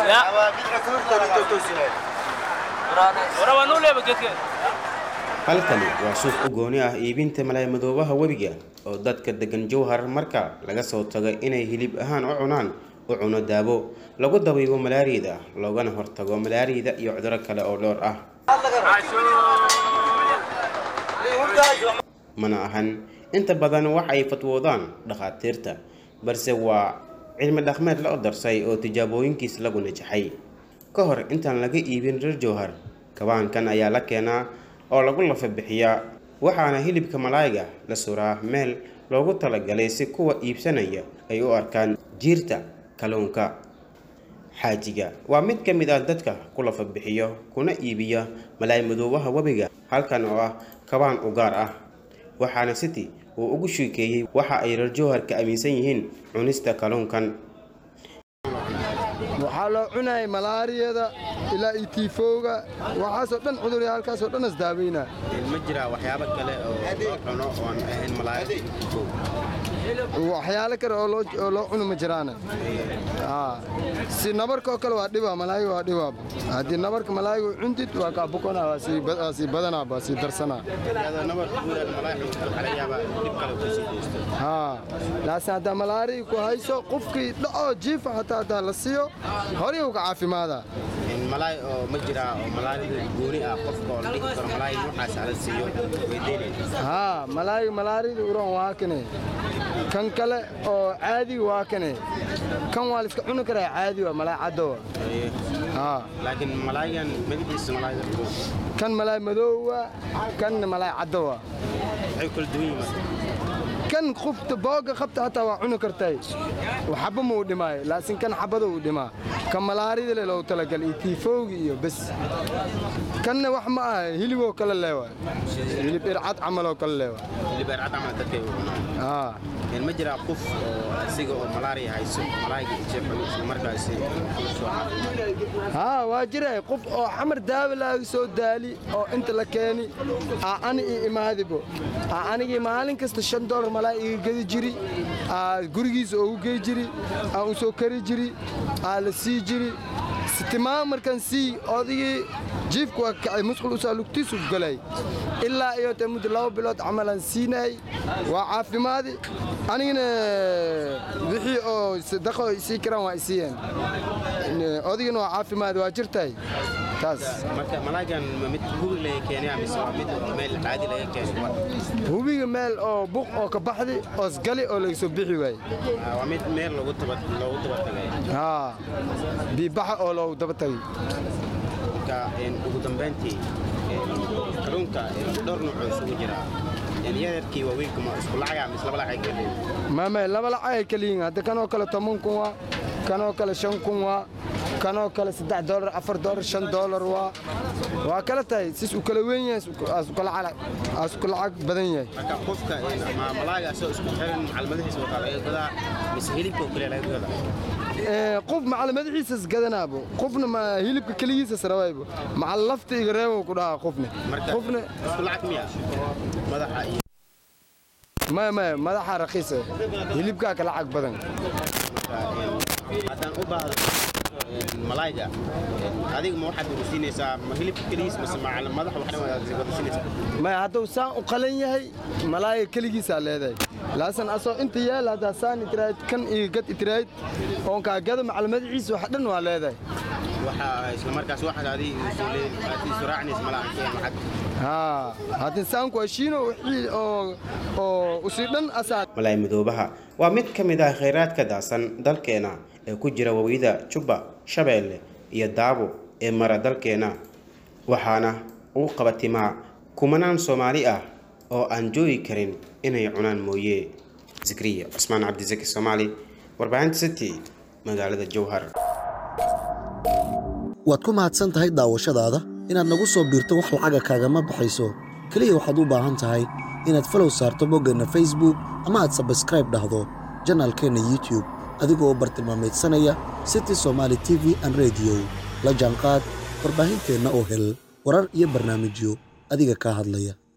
Ya. Ora waa noo leeba geedka. halkani waa suuq u gooni ah iibinta malaayamadoobaha webiga oo dadka degan jowhar marka laga soo tago inay hilib ahaan u cunaan u cuno daabo lagu dabiibo malaariyada loogana hortago malaariyada iyo cuduro kale oo dhowr ah mana ahan inta badan wax ay fatwoodaan dhakhaatiirta balse waa cilmi dhaqmeed la odarsay oo tijaabooyinkiis lagu najaxay ka hor intaan laga iibin reer jowhar kabaankan ayaa la keenaa oo lagu lafa bixiyaa waxaana hilibka malaayiga la suraa meel loogu talagalay si kuwa iibsanaya ay u arkaan jiirta kalluunka xaajiga waa mid ka mid ah dadka ku lafa bixiyo kuna iibiya malaay madoobaha webiga halkan oo ah kabaan u gaar ah waxaana city uu ugu sheekeeyey waxa ay reer jowhar ka aaminsan yihiin cunista kalluunkan waxaa loo cunayay malaariyada ilaa iyo tiifowga waxaasoo dhan cudurya halkaasoo dhan isdaaweynaa ma jiraa waxyaabo kale oo loo cuno oon ahayn malaay waxyaalo kale oo loo oo loo cuno ma jiraane Aa, si nabarka oo kale waa dhibaa malaayiga waa dhibaa haddii nabarka malaayiga cuntid waa kaa bukanaa waa sii ba- waa sii badanaa waa sii darsanaa haa laakiin haddaa malaariya ku hayso qofkii dhacoo jiifa hataa haddaa la siiyo horay uga caafimaadaa malaay oo ma jiraa oo malaayada gooni ah qofka oo la dhihi karo malaay noocaas ala siiyo weydiinaya haa malaayiga malaariyada uran waa kane kan kale oo caadiga waa kane kan waa la iska cuni karaa caadi waa malaay caddowa haa laakiin malaayigan magaciisa malaayada kan malaay madoowa kanna malaay caddowa waxay kala duwan yihiin kan qofta booga qabta hataa waa cuni kartay waxba ma uu dhimaayo laakiin kan xabada uu dhimaa kan malaarida le loogu talagal iyo tiifowgi iyo bes kanna wax ma aha hiliboo kale leewa hilib ircad camaloo kale leewa libeercad camal dadkay u cunaan haa een ma jiraa qof oo asiga oo malaariya hayso malaayiga jeexo isla markaasi soo caafimaad haa waa jira qof oo xamar daawa laaga soo daali oo inta la keeni aa ani ii imaadibo aa anigii maalin kasta shan dolar malaa iga gedi jiri aa gurigiisa oogu gey jiri aan u soo kari jiri aa la sii jiri sitimaan markaan sii odigii jiifku waa kacay musqul usaa lugtiisu galay ilaa iyo te muddo laba bilood camalaan siinay waa caafimaadi anigana wixii oo sadaqo isii karaan waa isiiyeen odigana waa caafimaadi waa jirtay taas marka malaayigan ma mid guri laga keenaya mise waa mid oo meel caadi laga keenay hubiga meel oo buq oo ka baxdi oosgali oo laga soo bixi waaye Ah, waa mid meel loogu taba loogu tabatagay haa biibaxa oo loogu daba tagay marka een, ugu dambeyntii een, kalluunka een, dhowr nooc oo isugu jira een, yaryarkii waaweynka ma isku lacaga mise laba lacag kale maame laba lacag ay kala yihiin hadda kanoo kale toban kun waa kanoo kale shan kun waa kanoo kale saddex doolar afar doolar shan doolar waa waa kala tahay sis u kala weyn yahay aas u kala cala- aas u kala lacag badan yahay marka qofka een, ama malaagaasoo isku xiran macalmadihiisa wataa laga gadaa mise hilibka oo kale laga gadaa Ee, qof macalmadixiisas gadanaabo qofna ma hilibka keligiisas rabaybo macal lafta iga reebo ku dhahaa qofne marka qofne isku lacag miya madaxa iyo maya maya madaxa raqiisa hilibkaa ka lacag badan marka, een, haddaan u baahdo een, malaayga een, adiga ma waxaad wadasiinaysaa ma hilibka keligiis mise macal madaxa waxna wadasiinaysaa maya hadduu saan u qalan yahay malaaya keligiisaa leedahay laasan asoo inta yaal haddaa saan itiraahid kan iga gad itiraahid oon kaa gado macalmadixiisa wax dhan waa leedahay waxaa isla markaas waxaad adiga isu leedahay aad isu raacinaysa malaha keen lacag haa haddii saanku heshiino wixii oo oo usii dhan asaa malaay madoobaha waa mid ka mid ah khayraadka daasan dalkeena ee ku jira wawiyada jubba shabeelle iyo daabo ee mara dalkeena waxaana uu qabatimaa kumanaan soomaali ah oo aan joogi karin inay cunaan mooye zikriya cusmaan cabdisaki soomaali warbaahinta city magaalada jowhar waad ku mahadsan tahay daawashadaada inaad nagu soo biirto wax lacaga kaagama baxayso keliya waxaad u baahan tahay inaad falow saarto boggeenna facebook ama aad sabskraib dhahdo janaalkeenna youtube adigoo bartilmaameedsanaya city somaali t v an radio la jaanqaad warbaahinteenna oo hel warar iyo barnaamijyo adiga kaa hadlaya